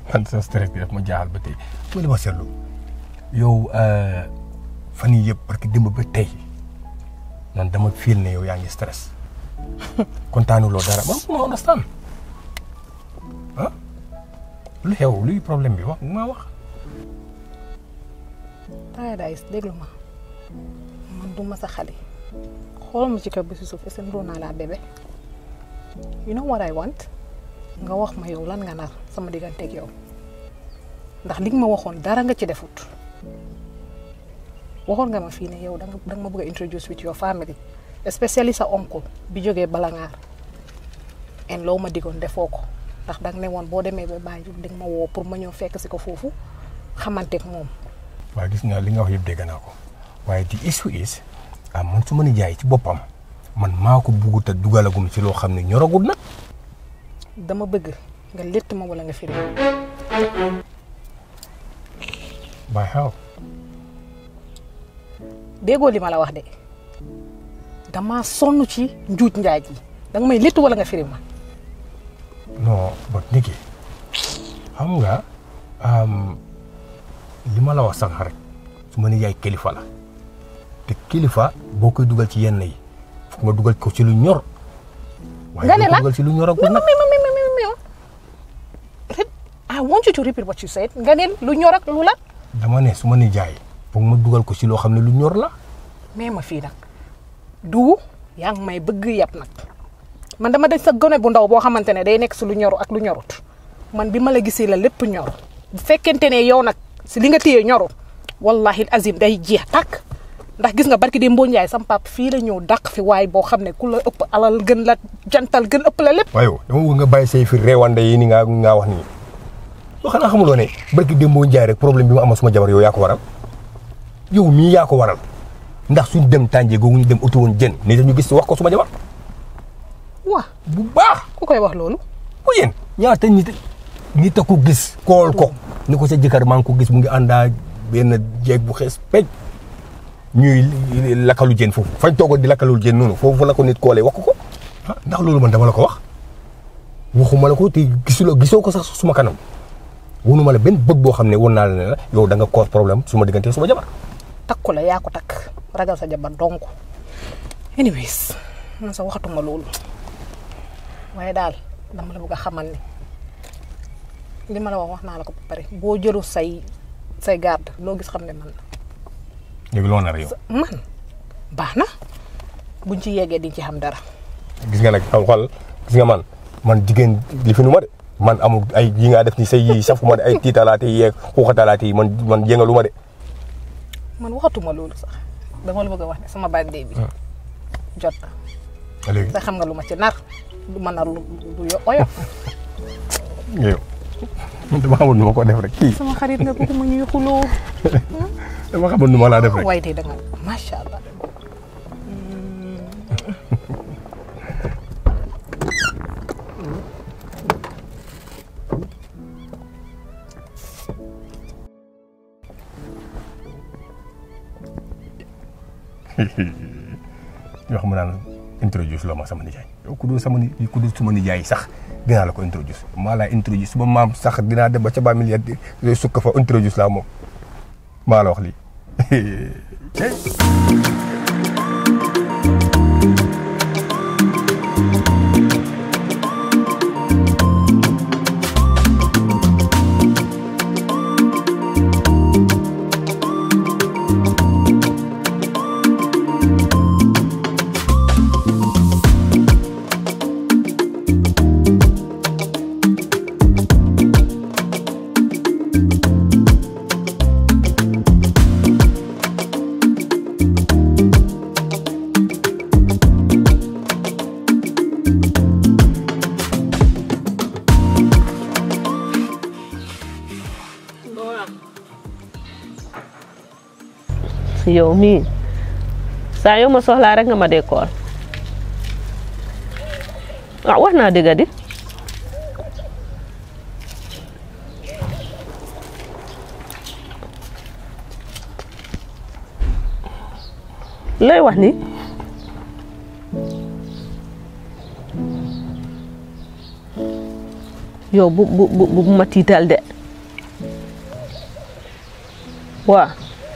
man sa stress bi daf ma jaaxal ba tey ma li ma seetlu yow fan yii yëpp parce que démb ba tey man dama fiil ne yow yaa ngi stress kontaanuloo dara man ma understand ah lu xew luy problème bi wax ma wax. Paradise déglu ma man du ma sa xale xool ma ci kaw bi si suuf est-ce que niroo naa laa bébé you know what I want nga wax ma yow lan nga nar sama digganteeg yow ndax li nga ma waxoon dara nga ci defut waxoon nga ma fii ne yow danga danga ma bëgg a introduce with your family especially sa oncle bi jógee Balangaar en loo ma digoon defoo ko ndax danga ne woon boo demee ba Banjul di nga ma woo pour ma ñëw fekk si ko foofu xamanteeg moom waaye gis nga li nga wax yëpp dégg naa ko waaye the issue is ah man su ma ni jaay ci boppam man maa ko buggut a dugalagum ci loo xam ne ñoragul nag. dama bëgg nga létt ma wala nga firi by how déggoo li ma la wax de dama sonn ci njuuj njaaj yi danga may létt wala nga firi ma non but Niki xam nga li ma la wax sax rek su ma ni yaay kilifa la te kilifa boo koy dugal ci yenn yi foog nga dugal ko ci lu ñor. nga ne waaye la dugal ci lu ñoragul mais nag. mais mais mais mais mais I want you to repeat what you said nga ne lu ñor ak lu la dama ne su ma ni jaay foog ma dugal ko ci loo xam ne lu ñor la. mais ma fii nag du yaa ngi may bëgg yàpp nag man dama dañ sa gone bu ndaw boo xamante ne day nekk si lu ñoru ak lu ñorut man bi ma la gisee la lépp ñor bu fekkente ne yow nag si li nga téye ñorut wallahi azim day jeex tàkk ndax gis nga barki de Mboo Njaay sam pap fii la ñëw dàq fi waay boo xam ne ku la ëpp alal gën la jantal gën ëpp la lépp waaye yow dama bëgg nga bàyyi say fi reewande yi ni nga nga wax nii yoo xanaa xamuloo ne barki démboo njaay rek problème bi ma amoon suma jabar yow yaa ko waral yow mii yaa ko waral ndax suñ dem tànjee googu ñu dem uti woon jën ni dañu gis wax ko suma jabar waa bu baax ku koy wax loolu ku yéen ñaata nit nit a ko gis kool ko ni ko sa jëkkër maa ngi ko gis mu ngi àndaa benn jeeg bu xees pej ñuy lakkalu jën foofu fañ toogoon di lakkalul jën noonu foofu la ko nit koolee wax ko ah ndax loolu man dama la ko wax waxuma la ko te gisuloo gisoo ko sax suma kanam wonuma la benn bët boo xam ne won naa la ne la yow da nga cause problème suma diggante suma jabar takku la yaa ko takk ragal sa jabar donc anyways man sa waxatuma loolu waaye daal dama la bëgg a xamal ni li ma la wax wax naa la ko ba pare boo jëlu say say garde loo gis xam ne man la léegi loo nar yow man baax na buñ ci yeggee di ci xam dara gis nga nag xam xool gis nga man man jigéen li fi nu ma de man amul ay yi nga def ni say yi safuma de ay tiitalaate yi yeeg xuuxatalaate yi man man yëngalu ma de man waxatuma loolu sax dama la bëgg a wax ne sama birthday bi jot na léegi te xam nga lu ma ci nar lu ma nar lu lu yo- oyof yow man dama xamul nu ma ko def rek kii sama xarit nga bëgg ma ñuy xuloo dama xamul nu ma laa def rek waaye tey da nga macha allah yoo xam naan introduce loo ma sama nijaay yow ku dul sama ni ku dul sama nijaay sax dinaa la ko introduce maa laa introduce su ma maam sax dinaa dem ba ca ba milliard di sukk fa introduce laa moom maa la wax lii cey yow mii saa yow ma soxlaa rek nga ma dee kool ah wax naa dëgg di looy wax ni yow bu bu bu bu ma tiital de waa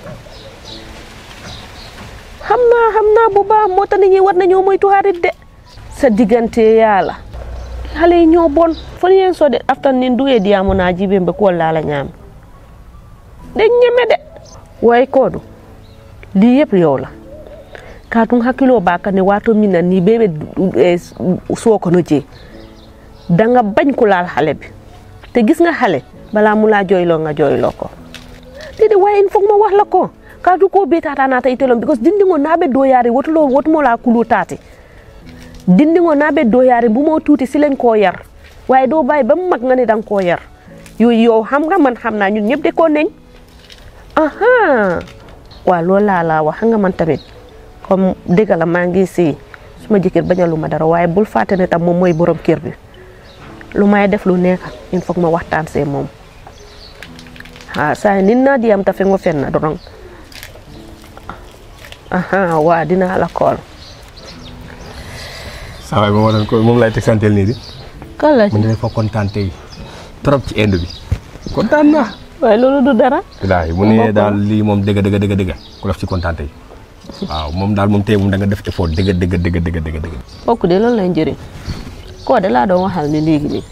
xam naa xam naa bu baax moo tax nit ñi war nañoo moytu xarit de sa diggante yàlla xale yi ñoo bon fon yen so de aftan nin duye diyamu na jibe mbe ko lala ñaam de ñeme de way kodu li yëpp yow la katum hakkilo ba ka ne wato min na ni bebe soo ko no je danga bañ ku laal xale bi te gis nga xale balaa mu laa jooyloo nga jooyloo ko dede waaye il faut ma wax la ko kaatu ko be tata nata itelon because dindingo naɓe doyari wotulo wotumola kulu tati dindingo naɓe doyari mbumo tuuti silen ko yar waaye doo bàyyi ba mu mag nga ne danga koo yar yooyu yow xam nga man xam naa ñun ñëpp de ko neñ aha waaw loolu laa laa wax xam nga man tamit comme dëgg la maa ngi si suma jëkkër bañalu ma dara waaye bul fàtte ne tam moom mooy borom kër bi lu may def lu nekk il faut ma waxtaan see moom ha saa nit naa di am ta fe ngo fen na dorong aha waa dinaa la kool saa waay moom waroon ko moom lay teg santeel nii di kan la mu ne dafa kontaan tey trop ci inde bi kontaan naa waaye loolu du dara wallaahi mu ne daal lii moom dëgg dëgg dëgg dëgg ku def ci kontaan tey waaw moom daal moom tey moom da nga def effort dëgg dëgg dëgg dëgg dëgg dëgg kooku de loolu lay njëriñ koo de laa doon waxal ni léegi nii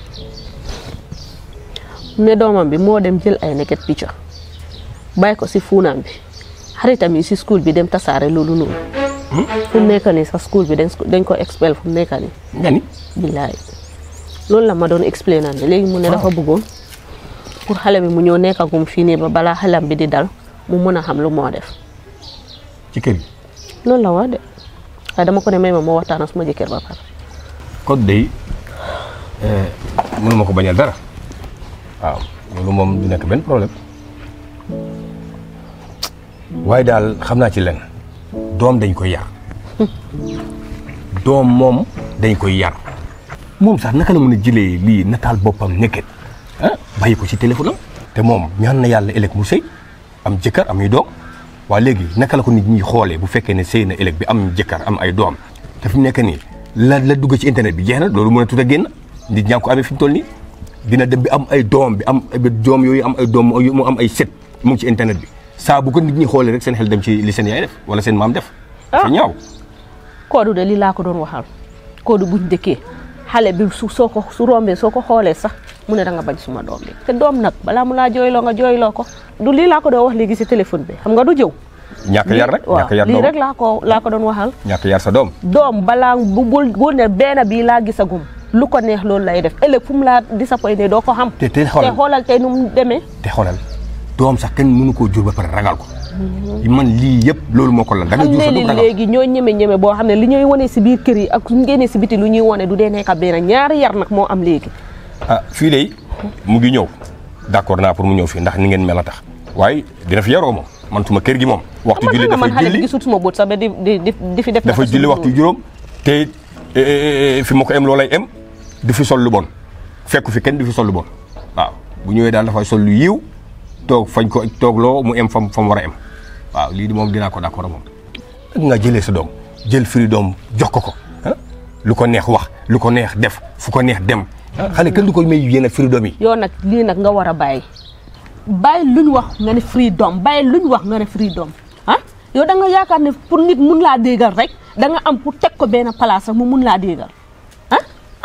ne doomam bi moo dem jël ay neket picture bàyyi ko si fuunam bi xaritam yi si school bi dem tasaare loolu noonu fu mu nekk nii sax school bi dañ dañ ko expel fu mu nekk nii nga ni billaay loolu la ma doon expliqué naan léegi mu ne dafa bëggoon pour xale bi mu ñëw nekkagum fii nii ba balaa xelam bi di dal mu mën a xam lu moo def ci kër gi loolu la wax de waaye dama ko ne may ma moo waxtaan ak suma jëkkër ba pare kon day mënuma ko bañal dara waaw loolu moom du nekk benn problème waaye daal xam naa ci lenn doom dañ koy yar doom moom dañ koy yar moom sax naka la mën a jëlee lii nataal boppam nekket ah bàyyi ko ci téléphone am te moom ñaan na yàlla ëllëg mu sëy am jëkkër am ay doom waa léegi naka la ko nit ñi xoolee bu fekkee ne sëy na ëllëg bi am jëkkër am ay doom te fi mu nekk nii la la dugg ci internet bi jeex na loolu mën a tut a génn nit ñaa ngi ko amee fi mu toll nii dina dem bi am ay doom bi am ay doom yooyu am ay doom mu am ay set mu ngi ci internet bi saa bu ko nit ñi xoolee rek seen xel dem ci li seen yaay def wala seen maam def. dafa ñaaw. koodu de lii laa ko doon waxal koodu buñ dëkkee xale bi su soo ko su rombee soo ko xoolee sax mu ne da nga bañ suma doom bi te doom nag balaa mu laa jooyloo nga jooyloo ko du lii laa ko doon wax léegi si téléphone bi xam nga du jëw. ñàkk yar rek ñàkk yar lii doom rek laa ko laa ko doon waxal. ñàkk yar sa doom. doom balaa bu bul bu ne benn bii laa gisagum lu ko neex loolu lay def ëllëg fu mu laa disappointé doo ko xam. te te te xoolal xoolal tey nu mu demee. te xoolal doom sax kenn mënu koo jur ba pare ragal ko. man lii yëpp loolu moo ko lan da nga xam jur ne sa ni doom ragal léegi ñoo ñeme ñeme boo xam ne li ñuy wane si biir kër yi ak suñ génnee si biti lu ñuy wane du dee nekk benn ñaari yar nag moo am léegi. ah fii de mu ngi ñëw d'accord naa pour mu ñëw fii ndax ni ngeen mel a tax waaye dina fi yaroo moom man suma kër gi moom. waxtu man julli xam nga man dafay xale bi julli gisul suma bët sax ba di di di di fi def. dafay julli waxtu juróom te eh, fi ma ko em loolay em di fi sol lu bon fekku fi kenn di fi sol lu bon waaw bu ñëwee daal dafay sol lu yiw toog fañ ko toog loo mu em fam fa mu war a em waaw lii di moom dinaa ko d'accord moom. ak nga jëlee sa doom jël firi doom jox ko ko ah lu ko neex wax lu ko neex def fu ko neex dem ah xale kenn du ko may yenn firi doom yi. yow nag lii nag nga war a bàyyi bàyyi luñ wax nga ne freedom bàyyi luñ wax nga ne freedom ah yow da nga yaakaar ne pour nit mun laa déggal rek da nga am pour teg ko benn place sax mu mun laa déggal ah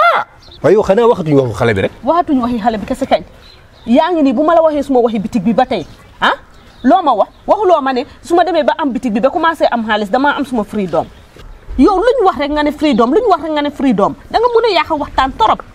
waaye yow xanaa waxatuñu waxu xale bi rek. waxatuñ waxi xale bi kese kañ yaa ngi nii bu ma la waxee suma waxi bitig bi ba tey ah loo ma wax waxuloo ma ne su ma demee ba am bitig bi ba commencé am xaalis damaa am suma freedom yow luñ wax rek nga ne freedom luñ wax rek nga ne freedom da nga mun a yàq waxtaan torop